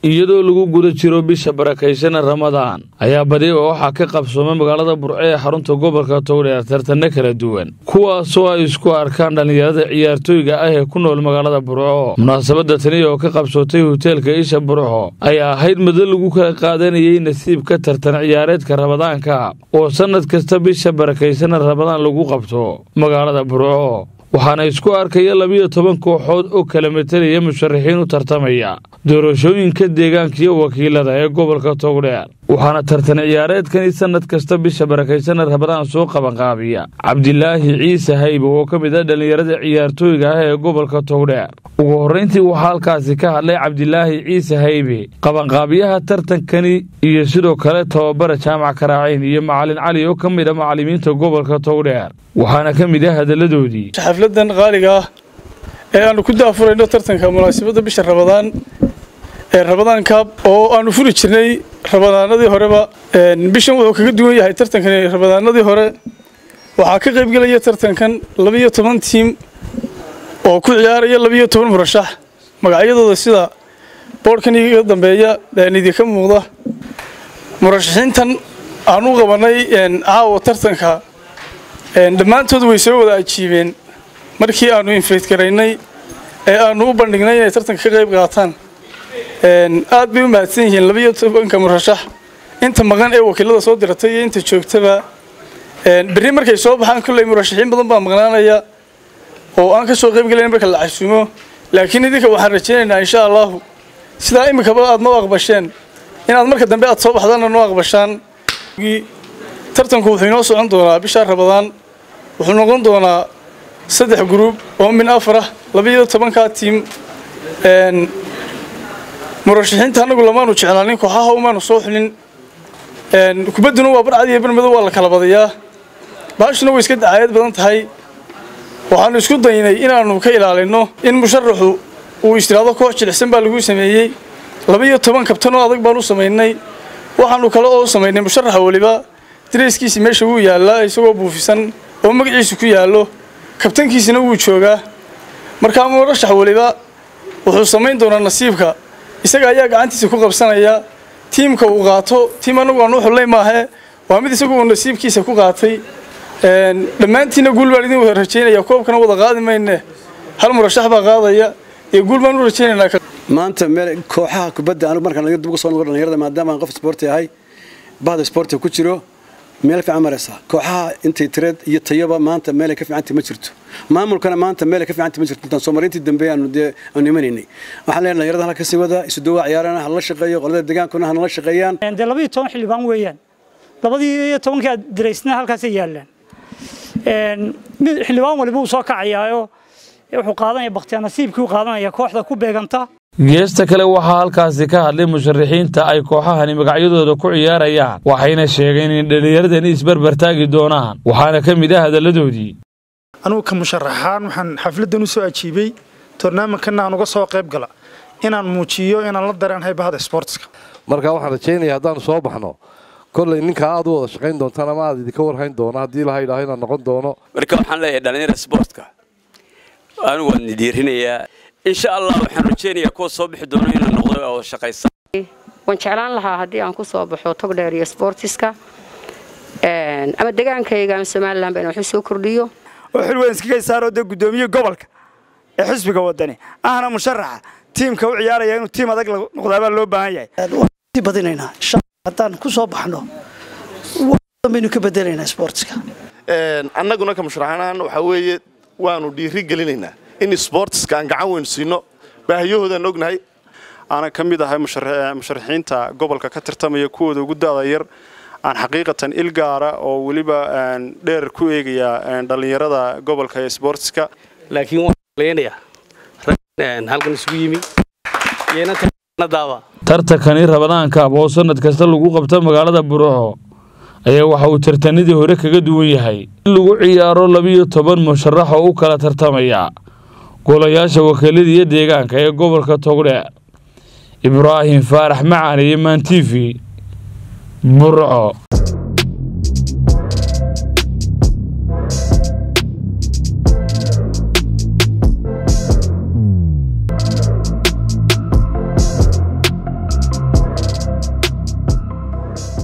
iyadoo lagu guda jiro bisha barakaysan ramadaan ayaa badi oo waxaa ka qabsoomay magaalada burco ee xarunta gobolka togdheer tartanno kala duwan kuwaasoo ay isku arkaan dhallinyarada ciyaartooyga ah ee ku nool magaalada burco munaasabadda tani oo ka qabsootay hoteelka isha burco ayaa ahayd muddo lagu kala qaadanayay nasiibka tartan ciyaareedka ramadaanka oo sannad kasta bisha barakaysan ramadaan lagu qabto magaalada burco waxaana isku arkaya labiyo toban kooxood oo kala matalaya musharaxiin u tartamaya doorashooyinka deegaanka iyo wakiilada ee gobolka togdheer waxaana tartan ciyaareedkani sannad kasta bisha barakaysan ramadaan soo qabanqaabiya cabdilaahi ciise haybe oo ka mid ah dhallinyarada ciyaartooyga ah ee gobolka togdheer ugu horrayntii waxaa halkaasi ka hadlay cabdilaahi ciise haybe qabanqaabiyaha tartankani iyo sidoo kale tababara jaamac karaaciin iyo macalin cali oo ka mid a macallimiinta gobolka togdheer waxaana ka mid ah hadalladoodii xafladan qaaliga ah ee aanu ku daafurayno tartanka munaasabadda bisha rabadaan ee rabadaan kaab oo aanu furi jirnay rabadaanadii horeba bishan wuxuu kaga duwan yahay tartankani rabadaanadii hore waxaa ka qaybgelaya tartankan labiyo toban tiim oo ku ciyaaraya labiyo toban murashax magacyadooda sida boodhkan iga dambeeya idinka muuqda murashaxiintan aan u qabanay caawa tartanka dhammaantood way soo wada ajiibeen markii aanu infayt garaynay ee aanu u bandhignay inay tartanka ka qayb qaataan aad bay u mahadsan yihiin labiyo tobanka murashax inta maqan ee wakiilada soo diratay iyo inta joogtaba berri markay soo baxaan kolley murashaxiin badan baa maqnaanaya oo aan ka soo qayb gelayn marka la casuumo laakiin idinka waxaan rajaynaynaa insha allahu sidaa iminkaba aad noo aqbasheen inaad marka dambe aad soo baxdaanna noo aqbashaan tartanku wuxuu inoo socon doonaa bishaa rabadaan wuxuu noqon doonaa saddex gruub oo min afar ah labiyo tobankaa tiim murashaxiinta annagu lamaanu jeclaanin kooxaha umaanu soo xulin kubadduna waa barcad iyo barmadow waa la kala badayaa baashuna way iska dacaayad badan tahay waxaanu isku daynay inaannu ka ilaalinno in musharaxu uu istiraado koox jilicsan baa lagu sameeyey labiyo toban kabtanoo adag baan u samaynay waxaanu kale oo samaynay musharaxa weliba dareyskiisi meesha wuu yaallaa isagoo buufisan oo magaciisu ku yaallo kabtankiisina wuu joogaa markaa murashax weliba wuxuu samayn doonaa nasiibka isaga ayaa gacantiisa ku qabsanaya tiimka uu qaato tiim annagu aanu xullay maahe waa mid isagu uu nasiibkiisa ku qaatay dhammaantiinna guul baan idin wada rajaynaya koobkana wada qaadi mayne hal murashax baa qaadaya iyo guul baan u rajaynaynaa maanta meel kooxaha kubadda anigu markaan dib uga soo noqo dhalinyarada maadaama aan qof isboorti ahay bahda isboortiga ku jiro meel fiican maraysa kooxaha intay tireed iyo tayaba maanta meelay ka fiicantii ma jirto maamulkana maanta meelay ka fiicantii ma jirto intaan soomaaliintii dambe aanu dee aanu imanaynay waxaan leeyahay dhalinyarada halka sii wada isu dawaa ciyaarana hala shaqeeyo qolada degaankuna hanala shaqeeyaan dee labaiyo toban xildhibaan weeyaan labadii iyo tobankii aad diraysna halkaasay yaallaan mid xildhibaan waliba uu soo kacayaayo wuxuu qaadanaya bakhtiyaa nasiibkii u qaadanaya kooxda ku beeganta geesta kale waxaa halkaasi ka hadlay musharaxiinta ay kooxahani magacyadooda ku ciyaarayaan waxayna sheegeen in dhallinyaradani isbarbar taagi doonaan waxaana ka mid ah hadalladoodii anugu ka musharaxaan waxaan xafladdan u soo ajiibay tornaamijkanna aan uga soo qayb gala inaan muujiyo inaan la dareenhay bahda sboortiska marka waxaan rajaynaya haddaanu soo baxno kolley ninkaa aad u wada shaqayn doontaan ama aad idinka warhayn doono haddii ilaha idhaaho inaan noqon doono marka waxaan leeyahay dhallinyara sboortka anigu waan nidiirinayaa insha allah waxaan rajaynayaa kuwa soo bixi doono inuu noqdo oo shaqaysa waan jeclaan lahaa haddii aan ku soo baxo togdheer iyo sboortiska ama degaankayga ama somalilan baan waxu soo kordhiyo oo xil weyn iskaga saaroo dee guddoomiye gobolka ee xisbiga wadani ahna musharaxa tiimka u ciyaaraya inuu tiim adag noqdaabaa loo baahan yahay badinaynaa haddaan ku soo baxno baynu ka bedelaynaa sboortiska annaguna ka musharaxanahan waxaa weeye waanu dhiiri gelinaynaa in sboortiska aan gacan weyn siino baahiyahoodaan ognahay aanan ka mid ahay musharaxiinta gobolka ka tartamaya kuwooda ugu da'da yar aan xaqiiqatan il gaara oo weliba dheer ku eegaya dhallinyarada gobolka ee sboortiska laakiin waan leenayaa rag halkan isugu yimi tartankani rabadaankaab oo sannad kasta lagu qabta magaalada burco ayaa waxa uu tartanadii hore kaga duwan yahay in lagu ciyaaro labiyo toban musharax oo u kala tartamaya golayaasha wakiilada iyo deegaanka ee gobolka togdheer ibraahim faarax macaan iyo maan t v burco ah